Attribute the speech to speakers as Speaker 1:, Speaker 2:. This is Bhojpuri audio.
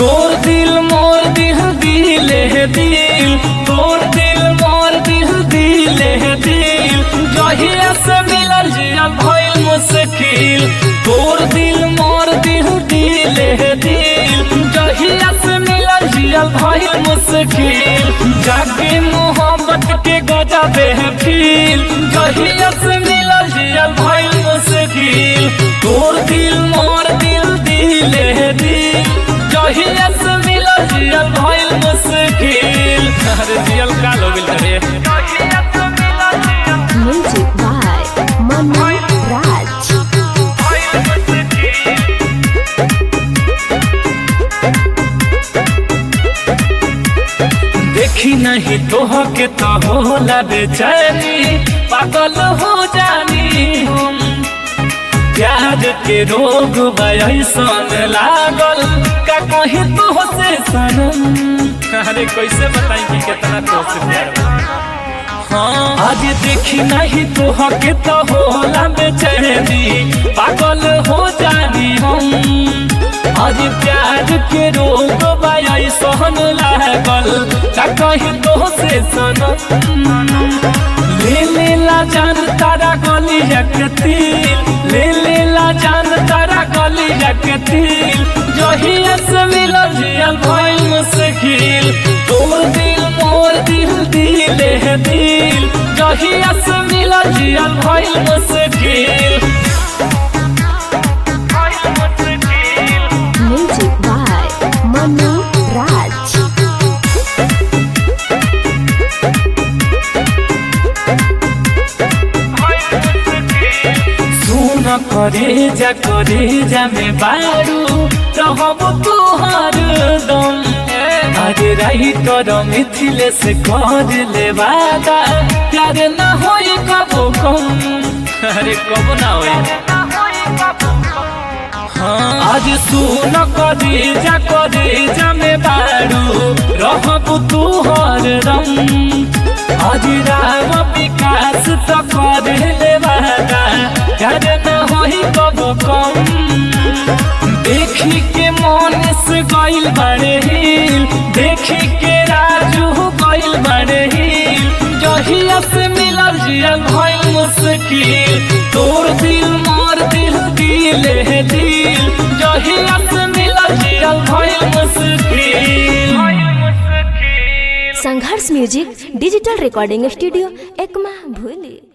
Speaker 1: तोर दिल मोर दिल दिले दिल तोर दिल मोर दिल दिले दिल जहिया से मिलल जिया भइल मुश्किल तोर दिल मोर दिल दिले दिल जहिया से मिलल जिया भइल मुश्किल जाके मोहब्बत के गजबे फील जहिया से मिलल जिया भइल मुश्किल तोर दिल मोर दिल दिले दिल जहिया से मिलल जिया भइल मुश्किल अरे जियल का हो गेल रे
Speaker 2: Music by Manu Raj.
Speaker 1: देखी नहीं तोह के तो होला बेचैनी पागल हो जानी हम प्यार के रोग बयसन लागल का कहीं तो से सनम अरे कैसे बताई कि कितना तो से प्यार बा? हाँ आज देखी नहीं तो के तो होला बेचैनी पागल हो जानी हम आज प्यार के रोग बाई सहन लागल का कहीं तो से सनम ले ले ला जान तारा गली यकतील ले ले ला जान तारा गली यकतील जहिया से मिलल जियल भइल मुश्किल तोर दिल मोर दिल दिले दिल जहिया से मिलल जियल भइल मुश्किल
Speaker 2: Music by Manu Raj.
Speaker 1: सुन करे जा करे जा में बारू रहब तुहार दम अरे रही कर मिथिले से कर ले वादा प्यार न होई कबो कम अरे कब ना होई हाँ, आज सुन करे जा करे जा में बारू रहब तुहार दम आज राम विकास तो कर ले वादा कर न होई कबो कम देखी के मन से गइल बड़े हिल देखी के राजू गइल बड़े हिल जहिया से मिलल जिया भइल मुश्किल तोर दिल मोर दिल दिले दिल जहिया से मिलल जिया भइल मुश्किल
Speaker 2: Sangharsh music digital recording studio Ekma भूली